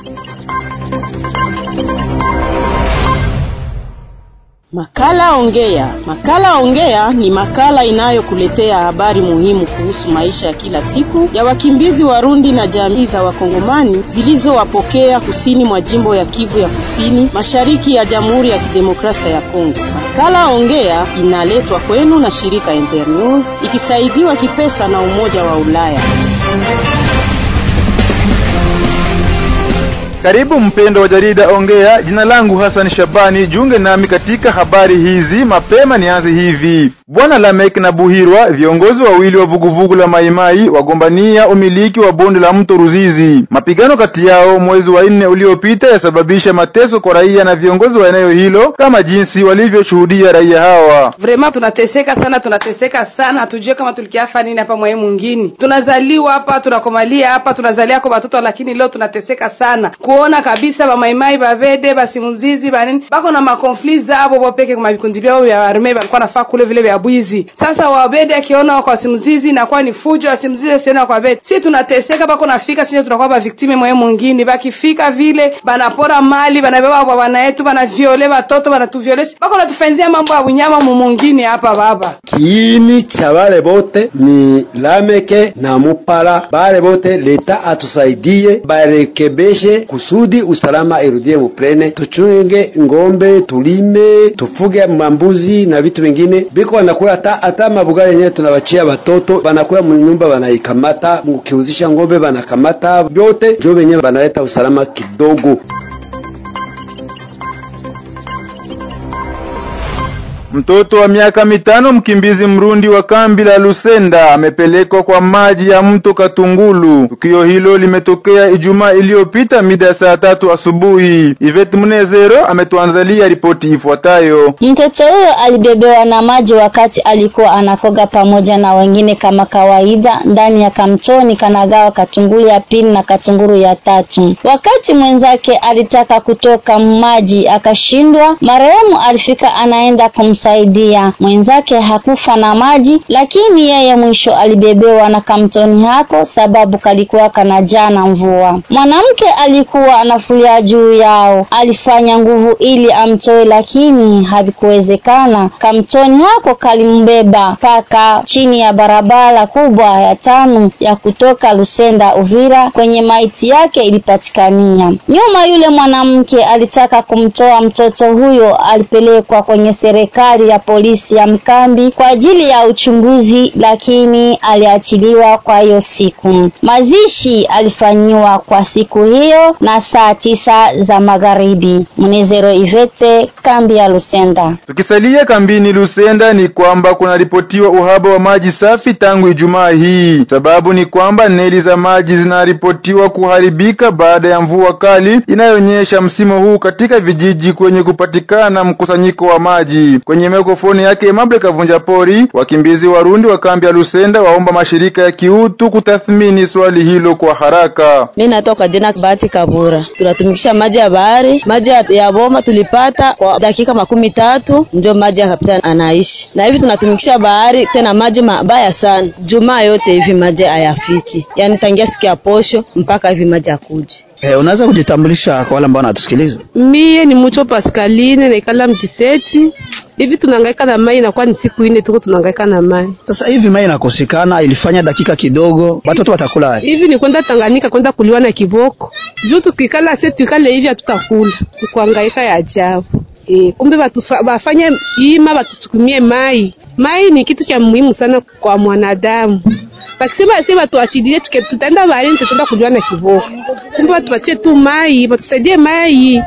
Makala Ongea. Makala Ongea ni makala inayokuletea habari muhimu kuhusu maisha ya kila siku ya wakimbizi Warundi na jamii za Wakongomani zilizowapokea kusini mwa jimbo ya Kivu ya Kusini, mashariki ya Jamhuri ya Kidemokrasia ya Kongo. Makala Ongea inaletwa kwenu na shirika Internews ikisaidiwa kipesa na Umoja wa Ulaya. Karibu mpendo wa jarida Ongea. Jina langu Hassan Shabani, jiunge nami katika habari hizi. Mapema nianze hivi. Bwana Lamek na Buhirwa, viongozi wawili wa vuguvugu la Maimai, wagombania umiliki wa bonde la mto Ruzizi. Mapigano kati yao mwezi wa nne uliopita yasababisha mateso kwa raia na viongozi wa eneo hilo, kama jinsi walivyoshuhudia raia hawa. Vrema tunateseka sana, tunateseka sana, hatujue kama tulikiafa nini hapa mwaye mwingine. Tunazaliwa hapa, tunakomalia hapa, tunazalia kwa watoto, lakini leo tunateseka sana kuona kabisa bamaimai bavede basimuzizi banini bako na makonfli zabo bopeke kwa vikundi vyao vya arme balikuwa nafaa kule vile vya bwizi. Sasa wabede akiona kwa simuzizi inakuwa ni fujo, asimuzizi asiona kwa bede. Si tunateseka bako nafika sisi tunakuwa ba victime mwe mwingine, bakifika vile banapora mali, banabeba kwa bwana yetu, banaviole watoto, banatuviole. Bako natufanyia mambo ya unyama mu mwingine hapa baba. Kiini cha bale bote ni Lameke na Mupala, bale bote leta atusaidie barekebeshe kusudi usalama irudie muplene, tuchunge ngombe, tulime, tufuge mambuzi na vitu vingine. Biko wanakula hata hata mabuga yenyewe tunawachia watoto, banakula munyumba, banaikamata mukiuzisha ngombe, banakamata vyote, jo wenyewe banaleta usalama kidogo. Mtoto wa miaka mitano mkimbizi Mrundi wa kambi la Lusenda amepelekwa kwa maji ya mto Katungulu. Tukio hilo limetokea Ijumaa iliyopita mida ya saa tatu asubuhi. Ivet Munezero ametuandalia ripoti ifuatayo. Mtoto huyo alibebewa na maji wakati alikuwa anakoga pamoja na wengine kama kawaida ndani ya kamtoni kanagawa Katungulu ya pili na Katunguru ya tatu. Wakati mwenzake alitaka kutoka maji akashindwa, marehemu alifika anaenda kum saidia mwenzake hakufa na maji, lakini yeye mwisho alibebewa na kamtoni hako sababu kalikuwa kanajaa na mvua. Mwanamke alikuwa anafulia juu yao, alifanya nguvu ili amtoe, lakini havikuwezekana. Kamtoni hako kalimbeba mpaka chini ya barabara kubwa ya tano ya kutoka Lusenda Uvira, kwenye maiti yake ilipatikania. Nyuma yule mwanamke alitaka kumtoa mtoto huyo, alipelekwa kwenye serikali ya polisi ya Mkambi kwa ajili ya uchunguzi, lakini aliachiliwa kwa hiyo siku. Mazishi alifanyiwa kwa siku hiyo na saa tisa za magharibi. Mnezero Ivete, kambi ya Lusenda. Tukisalia kambini Lusenda, ni kwamba kunaripotiwa uhaba wa maji safi tangu Ijumaa hii. Sababu ni kwamba neli za maji zinaripotiwa kuharibika baada ya mvua kali inayonyesha msimu huu katika vijiji kwenye kupatikana mkusanyiko wa maji. Kwenye mikrofoni yake Emable Kavunja Pori, wakimbizi Warundi wa kambi ya Lusenda waomba mashirika ya kiutu kutathmini swali hilo kwa haraka. Mimi natoka jina Bahati Kabura, tunatumikisha maji ya bahari, maji ya bomba tulipata kwa dakika makumi tatu ndio maji ya kapitani anaishi, na hivi tunatumikisha bahari tena maji mabaya sana. Jumaa yote hivi maji hayafiki, yaani tangia siku ya posho mpaka hivi maji hakuji. Eh, unaweza kujitambulisha kwa wale ambao wanatusikiliza? Mie ni Mucho Pascaline naikala Mkiseti. Hivi tunahangaika na mai, inakuwa ni siku ine tuko tunahangaika na mai. Sasa hivi mai inakosekana, ilifanya dakika kidogo, watoto watakula hivi. Ni kwenda Tanganyika kwenda kuliwa na kiboko juu, tukikala se tukale hivi hatutakula, kuhangaika ya ajabu. E, kumbe bafanye ima batusukumie mai. Mai ni kitu cha muhimu sana kwa mwanadamu bakisema si batuachilie tutaenda baharini, tutaenda kuliwa na kiboko. Kumbe batupatie tu mai, batusaidie mai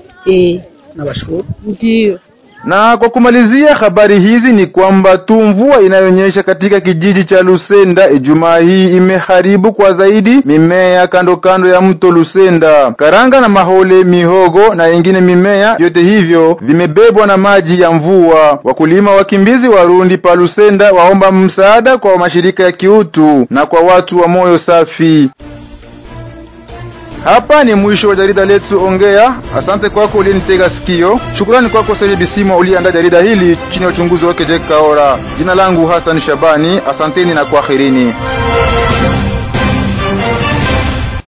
eh. Nabashukuru. Ndio. Na kwa kumalizia habari hizi ni kwamba tu mvua inayonyesha katika kijiji cha Lusenda Ijumaa hii imeharibu kwa zaidi mimea kando kando ya mto Lusenda. Karanga na mahole, mihogo na ingine mimea, vyote hivyo vimebebwa na maji ya mvua. Wakulima wakimbizi Warundi pa Lusenda waomba msaada kwa mashirika ya kiutu na kwa watu wa moyo safi. Hapa ni mwisho wa jarida letu Ongea. Asante kwako uliyenitega sikio. Shukrani kwako Saidi Bisimo uliyeandaa jarida hili chini ya uchunguzi wake Jack Kaora. Jina langu Hassan Shabani, asanteni na kwaherini.